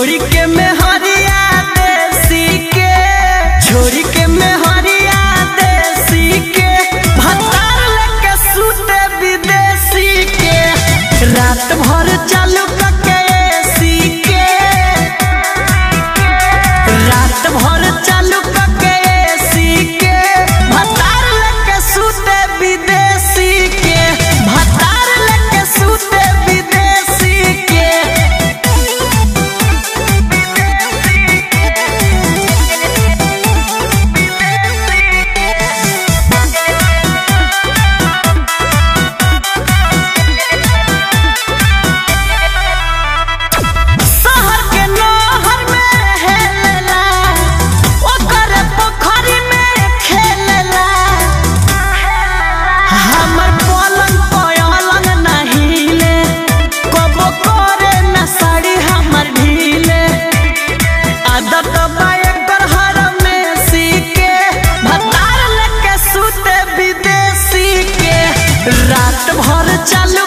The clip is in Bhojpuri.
छोड़ी के मेहरिया देसी के छोड़ी के मेहरिया देसी के भतार लेके सूते विदेशी के रात भर चालू कके एसी के रात भर चालू कके एसी के भतार लेके सूते विदेशी के भतार लेके सूते विदेशी के शहर के नहर में हेलेला ओकर पोखरी में खेलेला हमर पलंग पलंग नहीं ले कबो करे न साड़ी हमर ढीले आदत बा एकर हर में सीके भतार लेके सूते विदेशी के रात भर चालू